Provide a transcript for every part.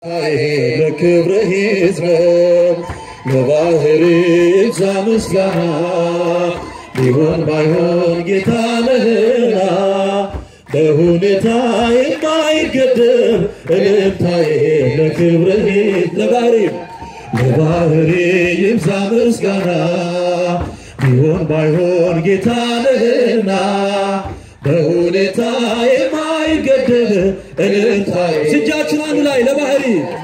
ለክብርህ ይዝመር ለባህር ይብዛ ምስጋና ቢሆን ባይሆን ጌታ ነህና በሁኔታ የማይገደብ እልልታዬ ለክብርህ ለባህር ለባህር ይብዛ ምስጋና ቢሆን ባይሆን ጌታ ነህና በሁኔታ የማይገደብ እልልታዬ እጃችን አንድ ላይ ለባህሪ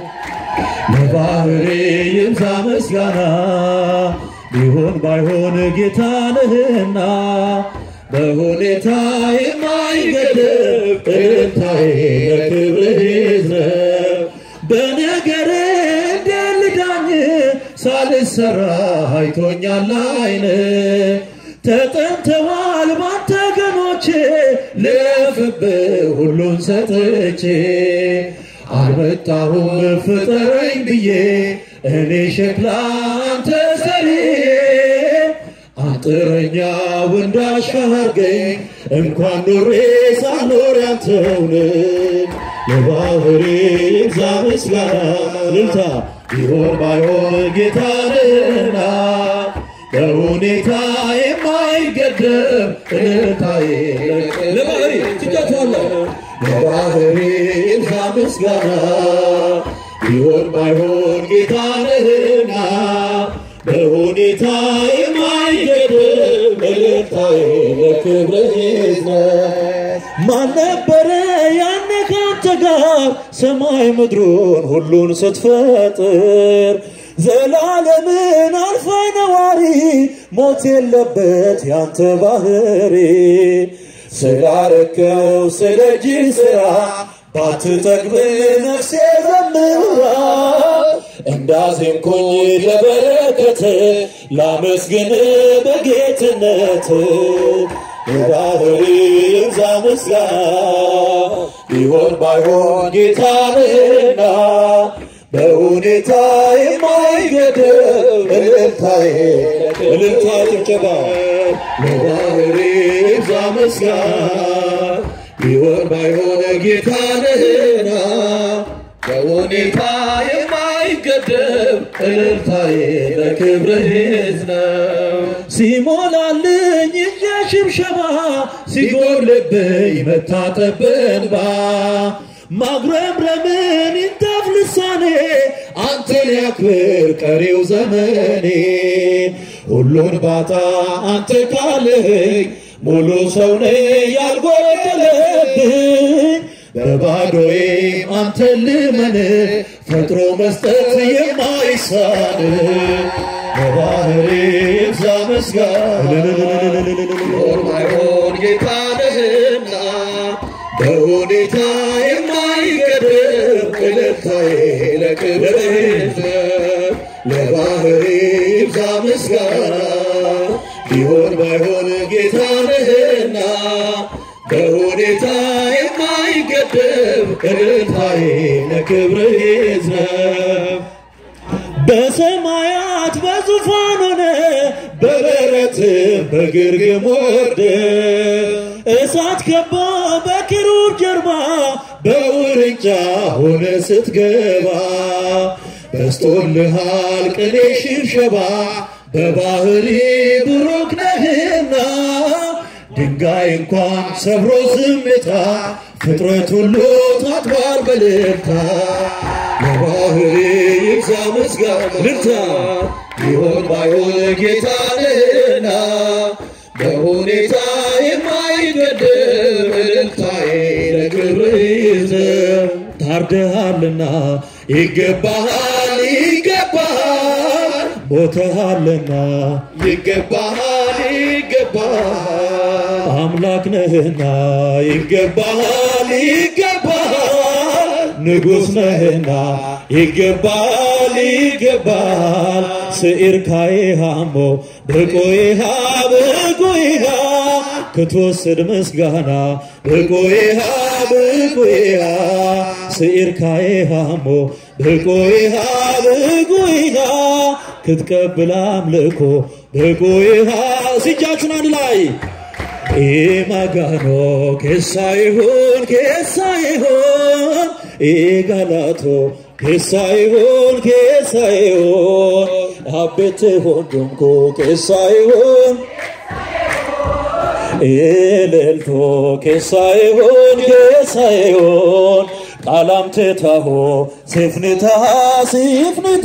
ለባህሪ ይብዛ ምስጋና ቢሆን ባይሆን ጌታ ነህና በሁኔታ የማይገደብ እልልታዬ ለክብርህ ይዝረብ በነገር እንደልዳኝ ሳልሰራ አይቶኛል አይን ተጠንተዋል ባንተ ገኖቼ ልፍብህ ሁሉን ሰጥቼ አልመጣሁም ፍጠረኝ ብዬ እኔ ሸክላ አንተ ሰሪ አንጥረኛው እንዳሻርገኝ እንኳን ኖሬ ሳልኖር ያንተውን ለባህሪ ይብዛ ምስጋና ልልታ ቢሆን ባይሆን ጌታ ነህና በሁኔታ የማይገደብ እልልታዬ ለባህሪ ትጫቸዋለሁ ለባህሪ ይብዛ ምስጋና ቢሆን ባይሆን ጌታ ነህና በሁኔታ የማይገደብ እልልታዬ ለክብርህ ይዝነት ማን ነበረ ያኔ ካንተ ጋር ሰማይ ምድሩን ሁሉን ስትፈጥር ዘላለምን አልፋ ነዋሪ ሞት የለበት ያንተ ባህሪ ስላረከው ስለ እጅ ስራ ባትጠግብ ነፍሴ ዘምራ እንዳዜምኩኝ ለበረከት ላመስግን በጌትነት የባህሪ ይብዛ ምስጋና ቢሆን ባይሆን ጌታ ነህና በሁኔታ የማይገደብ እልልታዬ እልልታ ጭብጨባ ለባህሪ ይብዛ ምስጋና ቢሆን ባይሆን ጌታ ነህና በሁኔታ የማይገደብ እልልታዬ ለክብርህ ነው ሲሞላልኝ እጀ ሽብሸባ ሲጎልብኝ መታጠብ በእንባ ማጉረምረምን ይንጠፍ ልሳኔ አንተን ያክብር ቀሪው ዘመኔ ሁሉን ባጣ አንተ ካለኝ ሙሉ ሰው ነኝ ያልጎደለብኝ በባዶዬ አንተን ልመን ፈጥሮ መስጠት የማይሳን በባህሪ ይብዛ ምስጋና ማይሆን ጌታ ነህና በሁኔታ የማይገደብ እልልታዬ ለክብርህ ለባህሪ ይብዛ ምስጋና ቢሆን ባይሆን ጌታ ነህና በሁኔታ የማይገደብ እልልታዬ ለክብርህ ይዝነብ በሰማያት በዙፋን ሆነ በበረት በግርግም ወርደ እሳት ከቦ በኪሩብ ጀርባ በውርንጫ ሆነ ስትገባ በስቶልሃል ቅኔ ሽብሸባ በባህሪ ብሩክ ነህና ድንጋይ እንኳን ሰብሮ ዝምታ ፍጥረት ሁሉ ታጥቧል በልልታ ለባህሪ ይብዛ ምስጋና ልልታ ቢሆን ባይሆን ጌታ ነህና በሁኔታ የማይገደብ እልልታዬ ለክብርህ ይዝነብ ታርደሃልና ይገባሃል ይገባሃል ሞተሃልና ይገባሃል ይገባሃል አምላክ ነህና ይገባሃል ይገባሃል ንጉሥ ነህና ይገባል ይገባል ስዒርካዬ ሃሞ ብቁይሃ ብቁይሃ ክትወስድ ምስጋና ብቁይሃ ብቁይሃ ስዒርካዬ ሃሞ ብቁይሃ ብቁይሃ ክትቀብል አምልኮ ብቁይሃ ሲጃችሁን አንድ ላይ ኢማጋኖ ኬሳ ይሁን ኬሳ ይሁን ኢጋላቶ ኬሳይሆን ኬሳይሆን አቤት ሆንኩ ኬሳይሆን ኤልልቶ ኬሳይሆን ኬሳይሆን ቃላምቴታሆ ሴፍኒታ ሲፍኒታ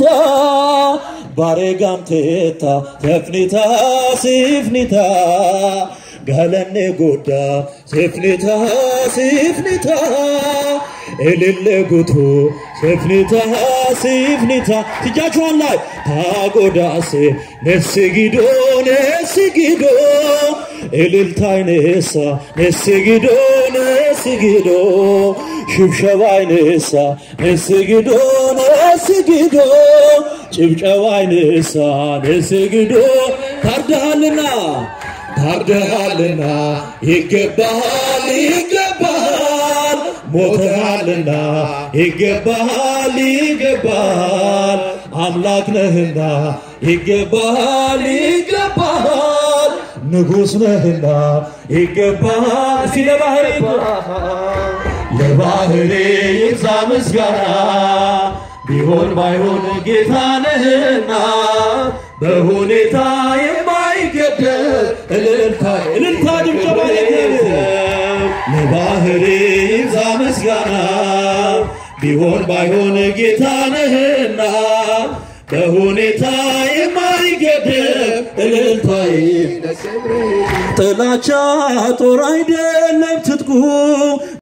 ባሬጋምቴታ ተፍኒታ ሲፍኒታ ጋለኔ ጎዳ ሴፍኒታ ሲፍኒታ እልል ጉቱ ሴፍኒታ ሲፍኒታ ትጃችኋን ላይ ታጎዳሴ ነስጊዶ ነስጊዶ እልልታይኔሳ ነስጊዶ ነስጊዶ ሽብሸባይኔሳ ነስጊዶ ነስጊዶ ጭብጨባይኔሳ ነስጊዶ ታርደሃልና ታርደሃልና ይገባሃል ይገባሃል ሞተሃልና ይገባሃል ይገባሃል አምላክ ነህና ይገባሃል ይገባሃል ንጉሥ ነህና ይገባሃል እስቲ ለባህር ለባህሬ ይብዛ ምስጋና ቢሆን ባይሆን ጌታ ነህና በሁኔታ የማይገደብ እልልታ እልልታ ጭብጨባ ለባህሬ ይብዛ ምስጋና ቢሆን ባይሆን ጌታ ነህና በሁኔታ የማይገደብ እልልታዬ ጥላቻ ጦር አይደለም ትጥቁ